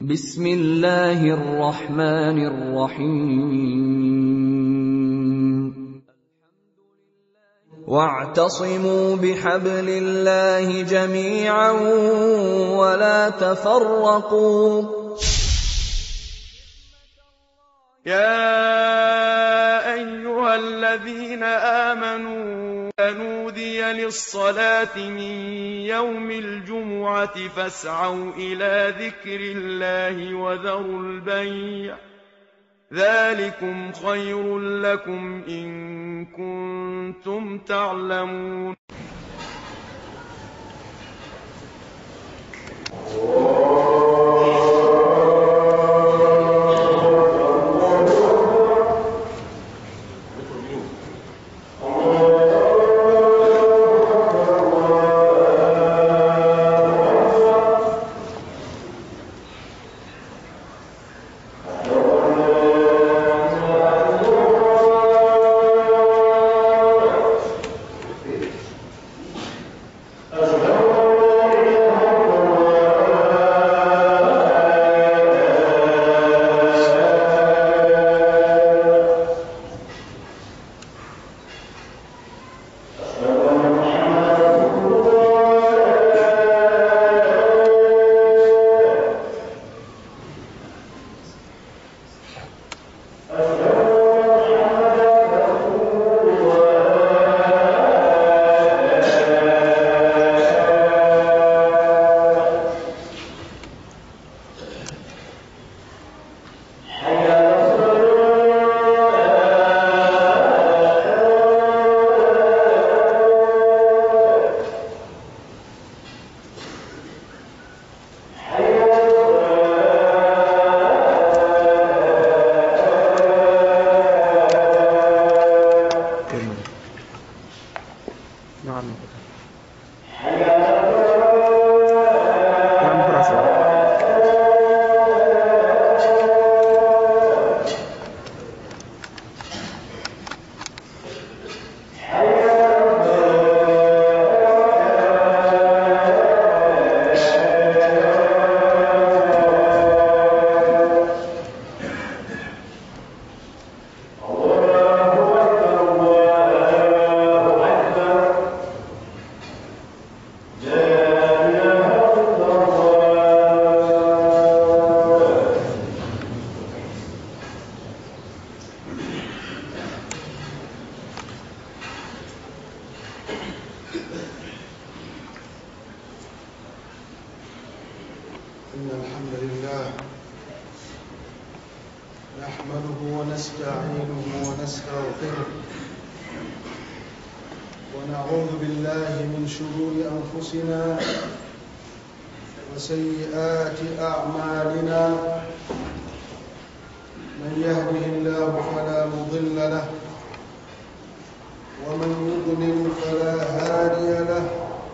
بسم الله الرحمن الرحيم واعتصموا بحبل الله جميعا ولا تفرقوا يا أيها الذين آمنوا نودي للصلاة من يوم الجمعة فاسعوا إلى ذكر الله وذروا البيع ذلكم خير لكم إن كنتم تعلمون نعم نعم فرصة إن الحمد لله نحمده ونستعينه ونستغفره ونعوذ بالله من شرور أنفسنا وسيئات أعمالنا من يهده الله فلا مضل له ومن يضلل فلا هادي له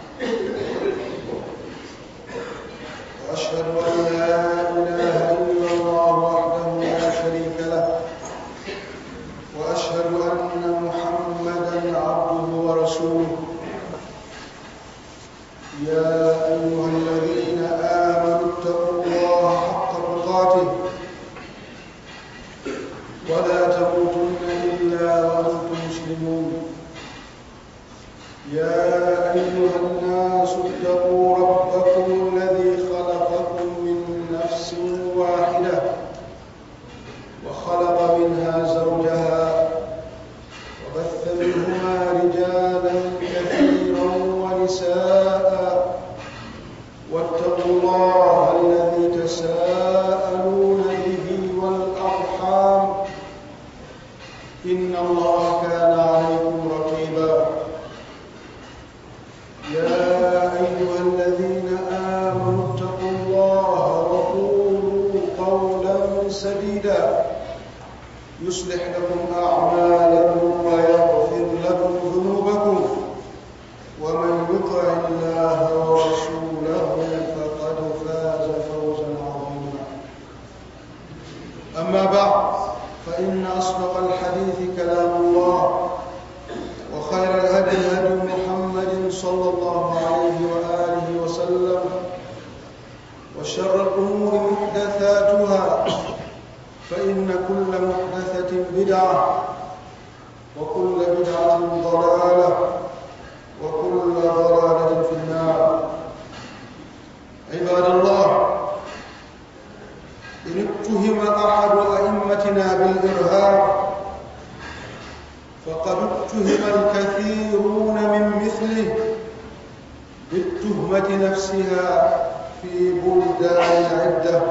واشهد ان لا اله الا الله وحده لا شريك له واشهد ان محمدا عبده ورسوله يا ايها الذين امنوا اتقوا الله حق تقاته ولا تموتن الا وانتم مسلمون يا ايها الناس اتقوا ربكم الذي خلقكم من نفس واحده وخلق منها زوجها وبث منهما رجالا كثيرا ونساء واتقوا الله الذي تساءلون به والارحام ان الله كان عليكم رقيبا يا أيها الذين آمنوا اتقوا الله وقولوا قولا سديدا يصلح لكم أعمالكم ويغفر لكم ذنوبكم ومن يطع الله ورسوله فقد فاز فوزا عظيما أما بعد فإن أصدق الحديث كلام الله وخير الهدي هدي محمد صلى الله عليه وآله وسلم وشر الأمور محدثاتها بدعة وكل بدعة ضلالة وكل ضلالة في النار عباد الله إن اتهم أحد أئمتنا بالإرهاب فقد اتهم الكثيرون من مثله بالتهمة نفسها في بلدان عدة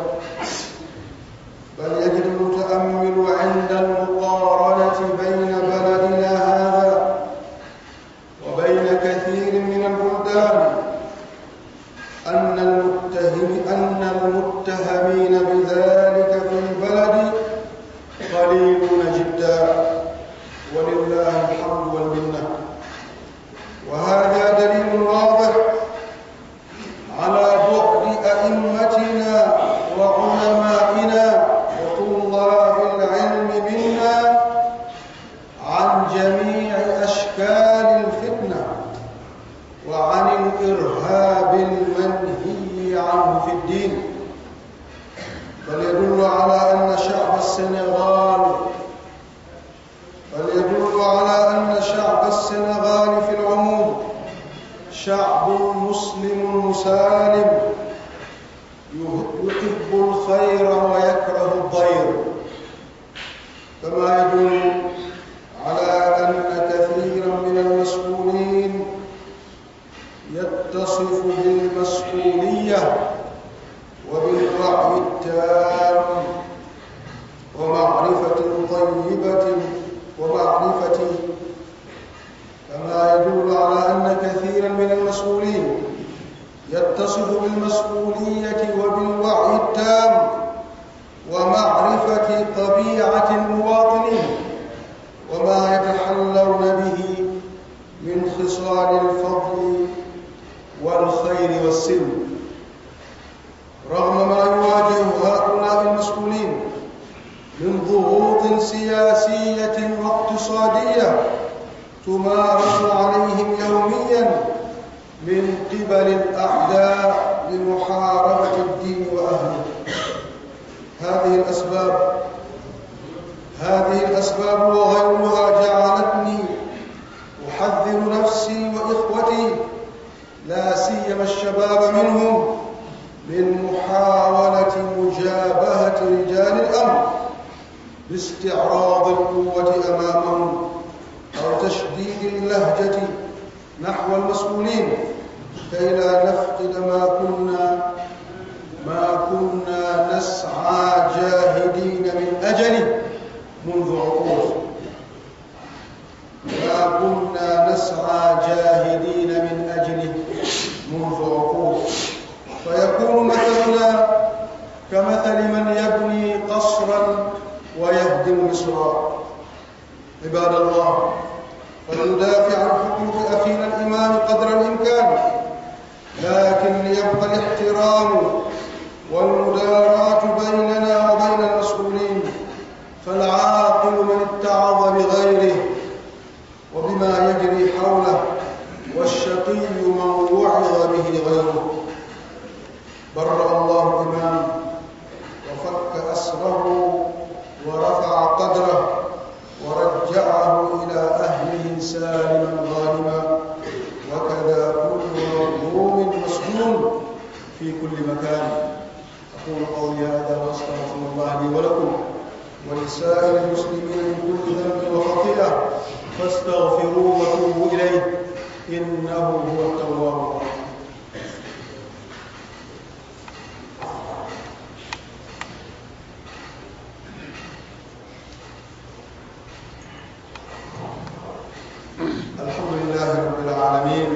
بل يجد المتأمل عند المقارنة بين بلدنا هذا وبين كثير من البلدان أن المتهم أن المتهمين بذلك في البلد قليلون جدا ولله الحمد والمنة وهذا دليل واضح على بعد أئمتنا وعلمائنا وطلاب العلم منا عن جميع أشكال الفتنة وعن الإرهاب المنهي عنه في الدين بل يدل على أن شعب السنغال بل يدل على أن شعب السنغال في العموم شعب مسلم مسالم يحب الخير ويكره الضير كما يدل على أن كثيرا من المسؤولين يتصف بالمسؤولية وبالوعي التام ومعرفة طيبة ومعرفة كما يدل على أن كثيرا من المسؤولين يتصف بالمسؤولية وبالوعي التام ومعرفة طبيعة المواطنين وما يتحلون به من خصال الفضل والخير والسلم رغم ما يواجه هؤلاء المسؤولين من ضغوط سياسية واقتصادية تمارس عليهم يوميا من قبل الأعداء لمحاربة الدين وأهله هذه الأسباب هذه الأسباب وغيرها جعلتني أحذر نفسي وإخوتي لا سيما الشباب منهم من محاولة مجابهة رجال الأمر باستعراض القوة أمامهم أو تشديد اللهجة نحو المسؤولين كي لا نفقد ما كنا ما كنا نسعى جاهدين من أجله منذ عقود ما كنا نسعى جاهدين من أجله منذ عقود فيكون مثلنا كمثل من يبني قصرا ويهدم مصرا عباد الله فلندافع عن حقوق أخينا الإمام قدر الإمكان لكن ليبقى الاحترام والمداراة بيننا وبين المسؤولين فالعاقل من اتعظ بغيره وبما يجري حوله والشقي من وعظ به غيره برأ الله الإمام وفك أسره ورفع قدره ورجعه إلى أهله سالما غانما وكذا كل مظلوم مسجون في كل مكان أقول قولي هذا وأستغفر الله لي ولكم ولسائر المسلمين من كل ذنب وخطيئة فاستغفروه وتوبوا إليه إنه هو التواب الرحيم الحمد لله رب العالمين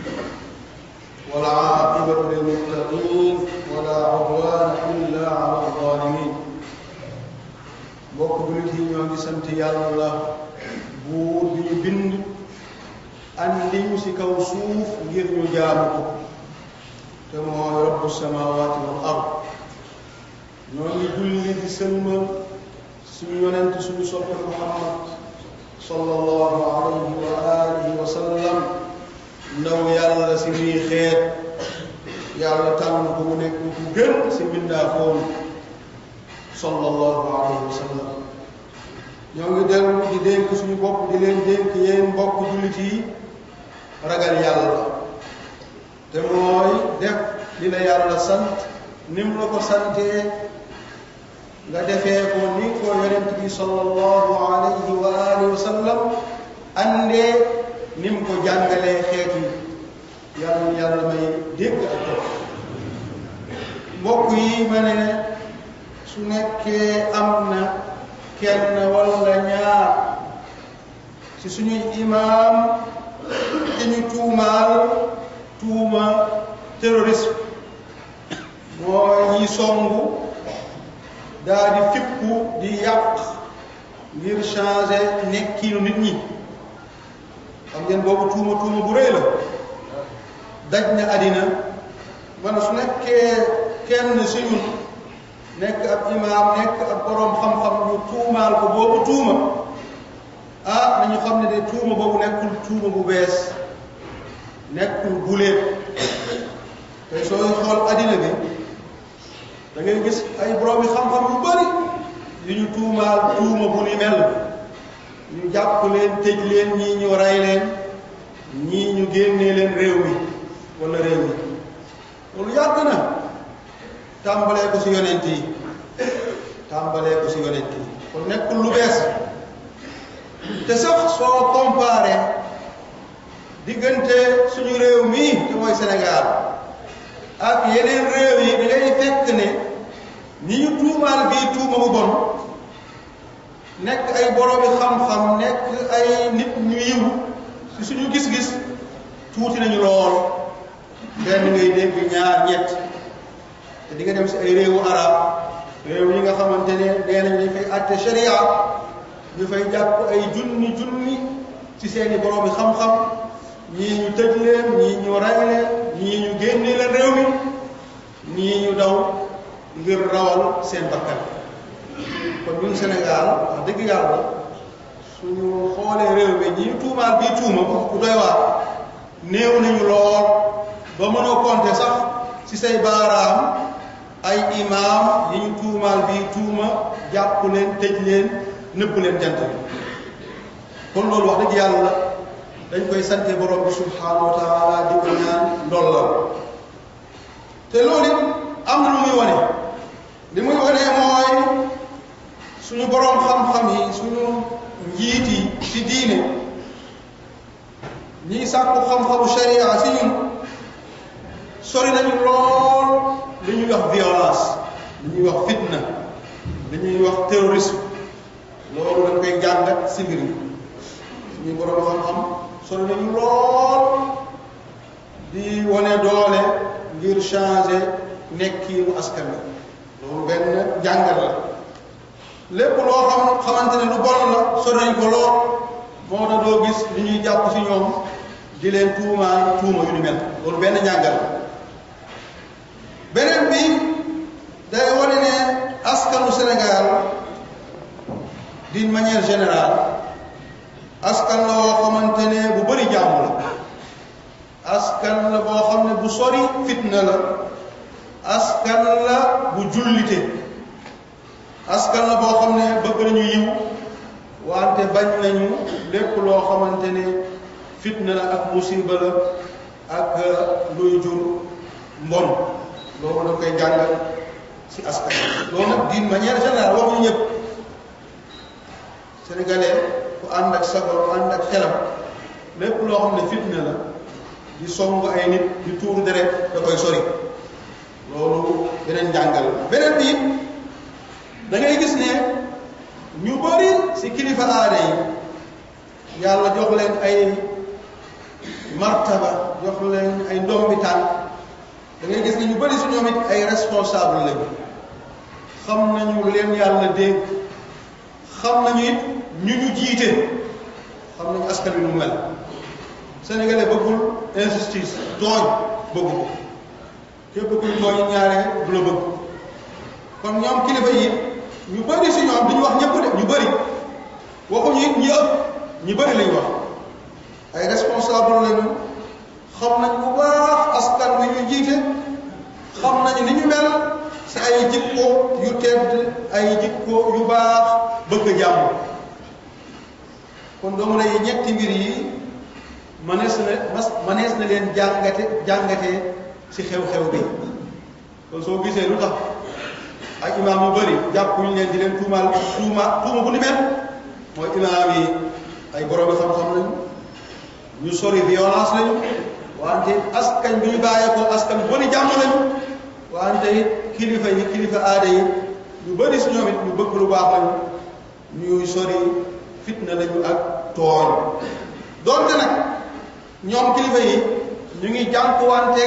والعاقبة للمتقين ولا عدوان إلا على الظالمين mbokk julit yi ñoo ngi sant yàlla buur bi ñu bind andi ñu si kaw suuf ngir ñu jaamu ko te mooy rabbu samawati wal ard ñoo ngi julli di sëlmal suñu yonent suñu soppe muhammad sallallahu alayhi wa alihi wa sallam ndaw yàlla si nii xeet yàlla tànn ko mu nekk ku gën si mbindaafoon sallallahu alayhi wa sallam ñoo ngi dellu di dénk suñu bopp di leen dénk yéen mbokk jullit yi ragal yàlla te mooy def li la yàlla sant ni mu la ko santee nga defee ko ni ko yonent bi sallallahu alayhi wa alihi wa sallam andee ni mu ko jàngalee xeet yi yàlla yàlla may dégg ak topp mbokk yi ma ne su nekkee am na kenn walla ñaar ci suñuy imaam te ñu tuumaal tuuma terrorisme mooy ñi songu daa di fippu di yàq ngir changer nekkiinu nit ñi xam ngeen boobu tuuma tuuma bu rëy la daj na àddina man su nekkee kenn si ñun nekk ab imaam nekk ab boroom xam-xam ñu tuumaal ko boobu tuuma ah nañu xam ne de tuuma boobu nekkul tuuma bu bees nekkul guléet tey sooy xool àddina bi da ngay gis ay boroomi xam-xam yu bari yu ñu tuumaal tuuma bu ni mel ñu jàpp leen tëj leen ñii ñu rey leen ñii ñu génnee leen réew mi wala réew mi loolu yàgg na tàmbalee ko ci yonent yi tàmbalee ko ci yonent yi kon nekkul lu bees te sax soo comparé diggante suñu réew mii te mooy Sénégal ak yeneen réew yi da ngay fekk ne ñi ñu tuumaal bii tuuma bu bon nekk ay boroomi xam-xam nekk ay nit ñu yiw ci suñu gis-gis tuuti nañu lool benn ngay dégg ñaar ñett te di nga dem ci ay réewu arab réew yi nga xamante ne nee nañ dañ fay àtte sharia ñu fay jàpp ay junni junni ci seeni boroomi xam-xam ñii ñu tëj leen ñii ñu rey leen ñii ñu génne leen réew mi ñii ñu daw ngir rawal seen bakkan kon ñun Sénégal wax dëgg yàlla suñu xoolee réew mi ñi tuumaal bii tuuma bu doy waar néew nañu lool ba mënoo compter sax ci say baaraam ay imaam yi ñu tuumaal bii tuuma jàpp leen tëj leen nëbb leen jant bi kon loolu wax dëgg yàlla dañ koy sante borom bi subhanahu wa taala di ko ñaan ndollal te loolu it am na lu muy wane li muy wane mooy suñu borom xam-xam yi suñu njiit yi ci diine ñiy sàkku xam-xamu sharia si ñun sori nañu lool li ñuy wax violence li ñuy wax fitna li ñuy wax terrorisme loolu dañ koy jàngat si mbir mi suñu borom xam-xam sori nañu lool di wane doole ngir changer nekkiinu askan wi loolu benn jàngat la lépp loo xam xamante ne lu bon la sori nañ ko lool moo tax doo gis li ñuy jàpp si ñoom di leen tuumaan tuuma yu ni mel loolu benn jàngat la beneen bi day wane ne askanu Sénégal d'une manière générale askan la woo xamante ne bu bëri jàmm la askan la boo xam ne bu sori fitna la askan la bu jullite askan la boo xam ne bëgg nañu yiw wante bañ nañu lépp loo xamante ne fitna la ak musiba la ak luy jur mbon loolu da koy jàngal ci askan loolu nag d'une manière générale waxuñu ñëpp sénégalais ku ànd ak sago ànd ak xelam lépp loo xam ne fitna la di song ay nit di tuuru deret da koy sori loolu beneen jàngal beneen bi da ngay gis ne ñu bari ci kilifa aada yi yàlla jox leen ay martaba jox leen ay ndombi tànk da ngay gis ne ñu bari ci ñoom it ay responsable lañu xam nañu leen yàlla dénk xam nañu it ñu ñu jiite xam nañu askan wi nu mel sénégalais bëggul injustice tooñ bëggu ko képp kuy tooñ ñaare du la bëgg kon ñoom kilifa yi ñu bari si ñoom duñu wax ñëpp de ñu bari waxuñu it ñi ëpp ñu bari lañu wax ay responsable lañu xam nañ bu baax askan wi ñu jiite xam nañu ni ñu mel si ay jikko yu tedd ay jikko yu baax bëgg jàmm kon doomu lay ñetti mbir yi manees na mas manees na leen jàngate jàngatee ci xew-xew bi kon soo gisee lu tax ak imaam yu bëri jàppuñu leen di leen tuumaal tuuma tuuma bu ni mel mooy imaam yi ay boroomi xam-xam lañu ñu sori violence lañu wante askan bi ñu bàyyeekoo askan bu ni jàmm lañu wante it kilifa yi kilifa aada yi ñu bëri si ñoom it ñu bëgg lu baax lañu ñuy sori fitna lañu ak tooñ doonte nag ñoom kilifa yi ñu ngi jànkuwante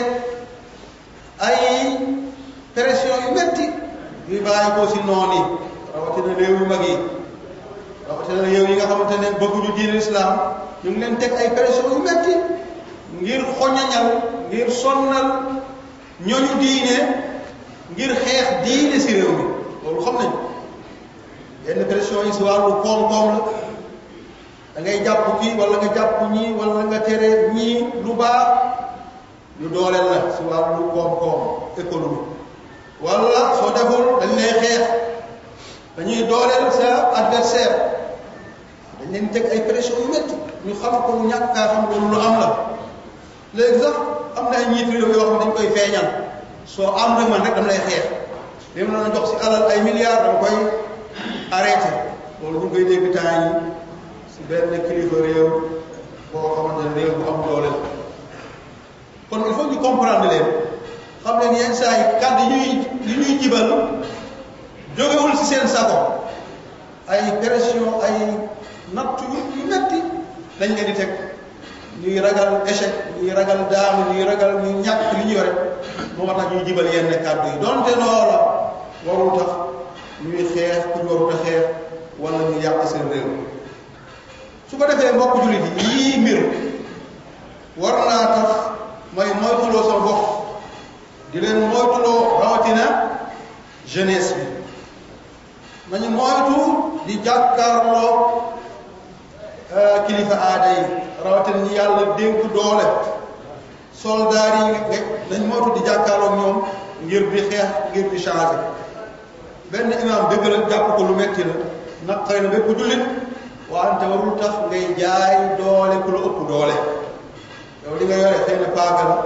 ay pression yu metti yuy bàyyeekoo si noon yi rawatina réew yu mag yi rawatina réew yi nga xamante ne bëgguñu diine islam ñu ngi leen teg ay pression yu metti ngir xoñañal ngir sonnal ñooñu diine ngir xeex diine si réew mi loolu xam nañu yenn pression yi si wàllu koom-koom la da ngay jàpp kii wala nga jàpp ñii wala nga tere ñii lu baax ñu dooleel la si wàllu koom-koom économie wala soo deful dañ lay xeex dañuy dooleel sa adversaire dañ leen teg ay pression yu métti ñu xam ko ñàkk kaa xam loolu lu am la léegi sax am na ay njiit réew yoo xam ne dañ koy feeñal soo am rek man rek dama lay xeex li ma la jox si alal ay milliards dama koy arrêté loolu ñu koy dégg temps yi si benn kilifa réew boo xamante ne réew bu am doole la kon il faut ñu comprendre leen xam leen yenn saa yi kàddu yi ñuy yi ñuy jibal jógewul si seen sago ay pression ay natt yu yu metti lañ leen di teg ñuy ragal échec ñuy ragal daanu ñuy ragal ñuy ñàkk li ñu yore moo tax ñuy jibal yenn kàddu yi donte loola warul tax ñuy xeex ku ñu warut a xeex wala ñu yàq seen réew su ko defee mbokk jullit yi yii mbir war naa tax mooy moytuloo sa bopp di leen moytuloo rawatina jeunesse bi nañu moytu di jàkkaarloo kilifa aada yi rawatina ñi yàlla dénk doole soldaar yi nga nañ moytu di jàkkaarloo ñoom ngir di xeex ngir di changer benn imam dëgg la jàpp ko lu metti la naqari na bépp jullit wante warul tax ngay jaay doole ku la ëpp doole yow li nga yore xëy na paaka la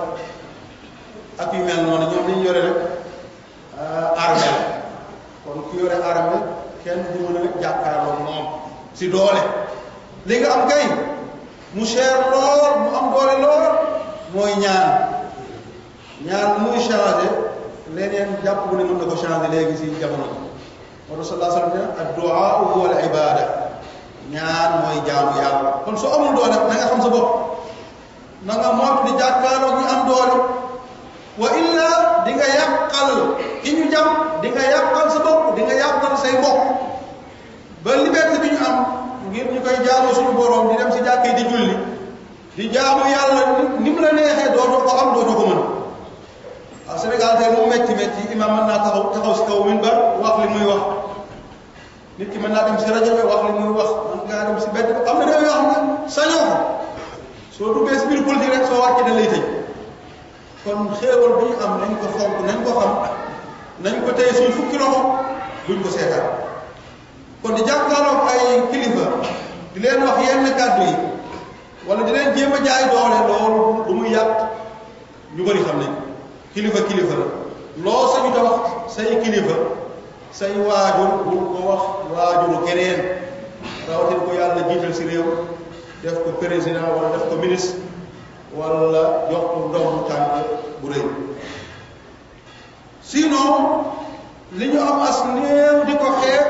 ak yu mel noonu ñoom li ñu yore rek armée la kon ku yore armée kenn du mën a jàkkaarloo moom si doole li nga am kay mu cher lool mu am doole lool mooy ñaan ñaan muy changé leneen jàpp bu ne mën na ko changé léegi si jamono bi moo tax sallallahu alayhi wa sallam ad-du'a huwa al-ibada ñaan mooy jaamu yàlla kon soo amul doole na nga xam sa bopp na nga moytu di jàkkaarloo ñu am doole wa illa di nga yàqal ki ñu jam di nga yàqal sa bopp di nga yàqal say mbokk ba liberté bi ñu am ngir ñu koy jaamu suñu borom di dem si jàkkee di julli di jaamu yàlla ni mu la neexee dootoo ko am dootoo ko mën waaw Sénégal tey mu metti metti imam mën naa taxaw taxaw si kaw minbar wax li muy wax nit ki mën naa dem si rajo bi wax li muy wax mën ngaa dem si bedd am na réew yoo xam ne sañoo ko soo duggee si biir politique rek soo wàccee dañ lay tëj kon xéewal bi ñu am nañ ko fonk nañ ko xam nañ ko tey suñ fukki loxo buñ ko seetaan kon di jàkkaarloog ay kilifa di leen wax yenn kàddu yi wala di leen jéem a jaay doole loolu du muy yàq ñu bëri xam nañ kilifa kilifa la loo sañu ta wax say kilifa say waajur bul ko wax waajuru keneen rawatina ko yàlla jiital si réew def ko président wala def ko ministre wala jox ko ndombu tànk bu rëy sinon li ñu am as néew di ko xeeb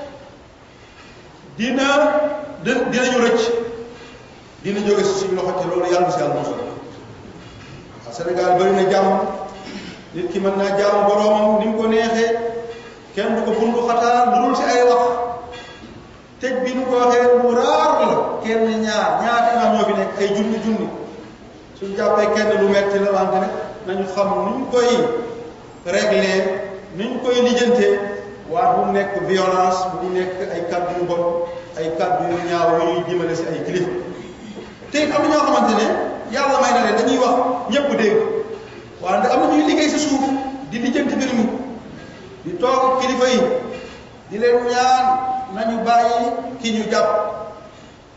dina dinañu rëcc dina jóge si suñu loxo te loolu yàlla si yàlla mosul waaw Sénégal bëri na jàmm nit ki mën naa jaamu boroomam ni mu ko neexee kenn du ko bundu xataa lu dul si ay wax tëj bi nu ko waxee lu raar la kenn ñaar ñaata imaam ñoo fi nekk ay junni junni suñ jàppee kenn lu metti la wante ne nañu xam nuñ koy régler nuñ koy lijjantee waa bu mu nekk violence bu mu nekk ay kàddu yu bon ay kàddu yu ñaaw yu ñuy jëmale si ay kilifa te it am na ñoo xamante ne yàlla may na leen dañuy wax ñëpp dégg wante am na ñuy liggéey si suuf di lijjanti mbir mi di toog kilifa yi di leen ñaan nañu bàyyi ki ñu jàpp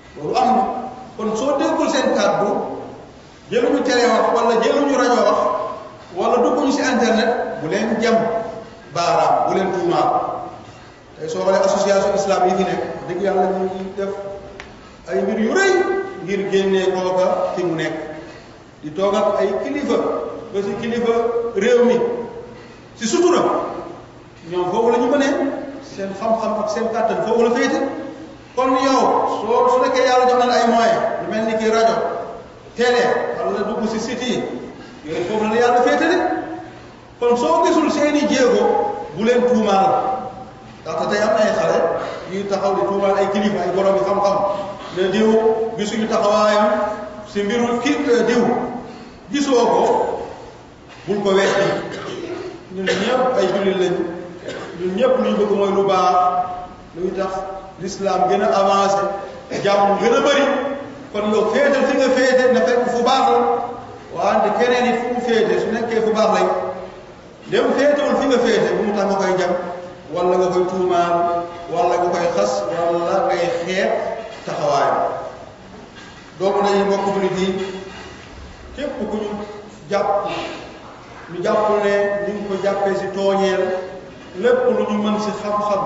loolu am na kon soo déggul seen kàddu jëluñu télé wax wala jëluñu rajo wax wala dugguñu si internet bu leen jam baaraam bu leen tuumaal tey soo xoolee association islam yi fi nekk dëgg yàlla ñu ngi def ay mbir yu rëy ngir génnee kooka fi mu nekk di toogal ay kilifa ba si kilifa réew mi si sutura ñoom foofu la ñu mënee seen xam-xam ak seen kàttan foofu la féete kon yow soo su nekkee yàlla jox na la ay moyens lu mel ni ki rajo télé wala dugg si site yi yooyu foofu la la yàlla féetale kon soo gisul seeni jéego bu leen tuumaal ndaxte tey am na ay xale yuy taxaw di tuumaal ay kilifa ay borom yi xam-xam ne diw gisuñu taxawaayam si mbiru ki diw gisoo ko bul ko weex ñun ñëpp ay jullit lañu ñun ñëpp lu ñu bëgg mooy lu baax luy tax l'islam gën a avancé jàmm gën a bëri kon yow féetal fi nga féete na fekk fu baax la wante keneen it fu mu féete su nekkee fu baax lay dem féetewul fi nga féete bu mu tax nga koy jam wala nga koy tuumaal wala nga koy xas wala ngay xeet taxawaayam doomu nañu mbokk jullit yi képp ku ñu jàpp ñu jàpp ne ñu ngi ko jàppee si tooñeel lépp lu ñu mën si xam-xam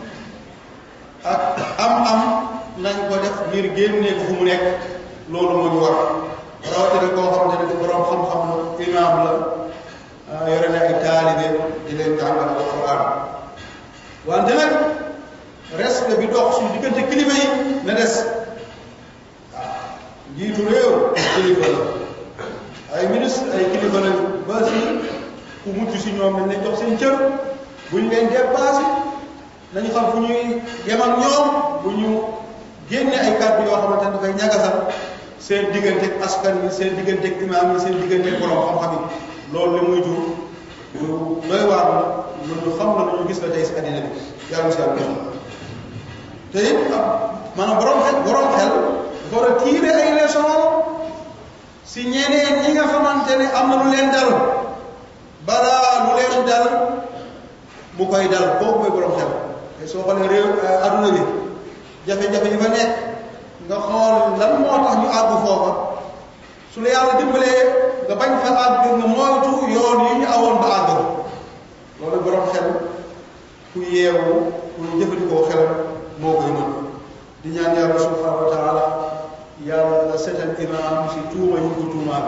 ak am-am nañ ko def ngir génnee ko fu mu nekk loolu moo ñu war rawatina koo xamante ne borom xam-xam la imaam la yore na ay taalibe di leen jàngal alquran wante nag respect bi dox suñu diggante kilifa yi na des waaw njiitu réew kilifa la ay ministre ay kilifa la ba si ku mucc si ñoom dañ leen jox seen cër buñ leen dépassé nañu xam fu ñuy yem ak ñoom bu ñu génne ay kàddu yoo xamante ne dafay ñagasal seen digganteeg askan wi seen digganteeg imaam yi seen digganteeg borom xam-xam yi loolu li muy jur lu doy waar la lu xam la lu ñu gis la tey si àddina bi yàlla si yàlla te it maanaam borom xel borom xel dafa war a tiire ay leçon si ñeneen ñi nga xamante ne am na lu leen dal balaa lu leen dal mu koy dal kooku mooy borom xel te soo xoolee réew adduna bi jafe-jafe yi fa nekk nga xool lan moo tax ñu àgg foofa su la yàlla dimbalee nga bañ fa àgg nga moytu yoon yi ñu awoon ba àgg loolu borom xel ku yeewu ku jëfandikoo xelam moo koy mën di ñaan yàlla subhanahu wa taala yàlla setal imaam si tuuma yi ko tuumaal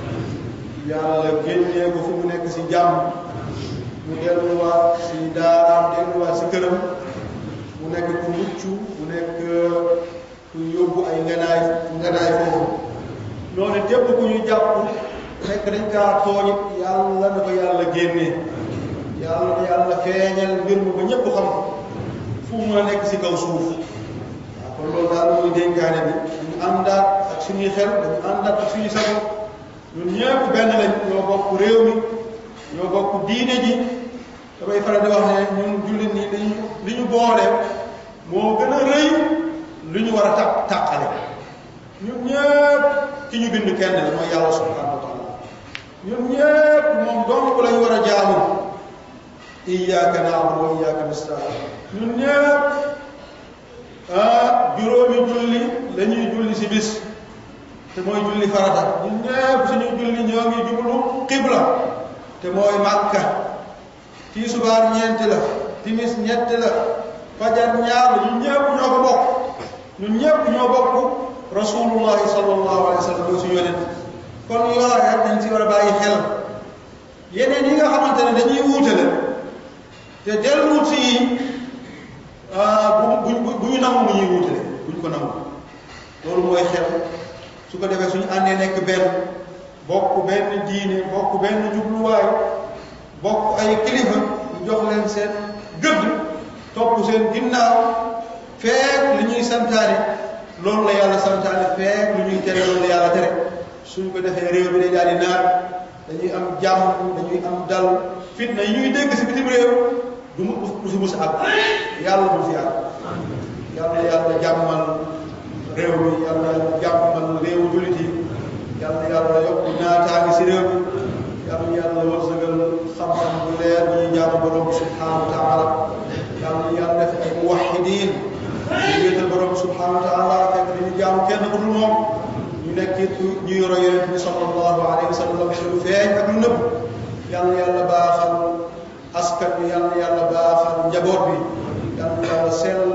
yàlla génnee ko fu mu nekk si jàmm mu delluwaat si daaraam delluwaat si këram mu nekk ku mucc mu nekk ku yóbbu ay nganaay nganaay foofu noonu tépp ku ñu jàpp nekk dañ kaa tooñit yàlla na ko yàlla génnee yàlla na yàlla feeñal mbir mu ba ñépp xam ko fu mu mën a nekk si kaw suuf waaw kon loolu daal mooy dénkaane bi dañu àndaat ak suñuy xel dañu àndaat ak suñuy sago ñun ñëpp benn lañ ñoo bokk réew mi ñoo bokk diine ji damay faral di wax ne ñun jullit ñi dañu li ñu boole moo gën a rëy lu ñu war a tàq tàqale ñun ñëpp ki ñu bind kenn la mooy yàlla subhanahu wa taala ñun ñëpp moom dong la ñu war a jaamu iyyaka na'budu wa iyyaka nasta'in ñun ñëpp ah juróomi julli la ñuy julli si bis te mooy julli farata ñun ñëpp suñu julli ñoo ngi jublu qibla te mooy màkka tii subaar ñeenti la timis ñetti la fajar ñaar la ñun ñëpp ñoo ko bokk ñun ñëpp ñoo bokk rasulullahi sallallahu alayhi wa sallam mooy suñu yonent kon yooya dañ si war a bàyyi xel yeneen yi nga xamante ne dañuy wuutale te delluwut si bu bu bu ñu nangu mu ñuy wuutale bu ñu ko nangu loolu mooy xel su ko defee suñu àndee nekk benn bokk benn diine bokk benn jubluwaay bokk ay kilifa ñu jox leen seen gëdd topp seen ginnaaw feek li ñuy santaane loolu la yàlla santaane feek lu ñuy tere loolu la yàlla tere suñ ko defee réew bi day daal di naat dañuy am jàmm dañuy am dal fitna yi ñuy dégg si bitim réew du mu du fi mus a àgg yàlla du fi àgg yàlla yàlla jàmmal réew mi yàlla jàmmal réewu jullit yi yàlla yàlla yokk naataangi si réew mi yàlla yàlla wërsëgal xam-xam bu leer bu ñuy jaamu borom bi subhanahu wa taala yàlla yàlla def ay muwahidin ñu wéetal borom bi subhanahu wa taala fekk dañu nekk it ñuy roy yonent bi sallallahu alayhi wa sallam ci lu feeñ ak lu nëbb yal na yàlla baaxal askan bi yal na yàlla baaxal njaboot bi yal na yàlla sell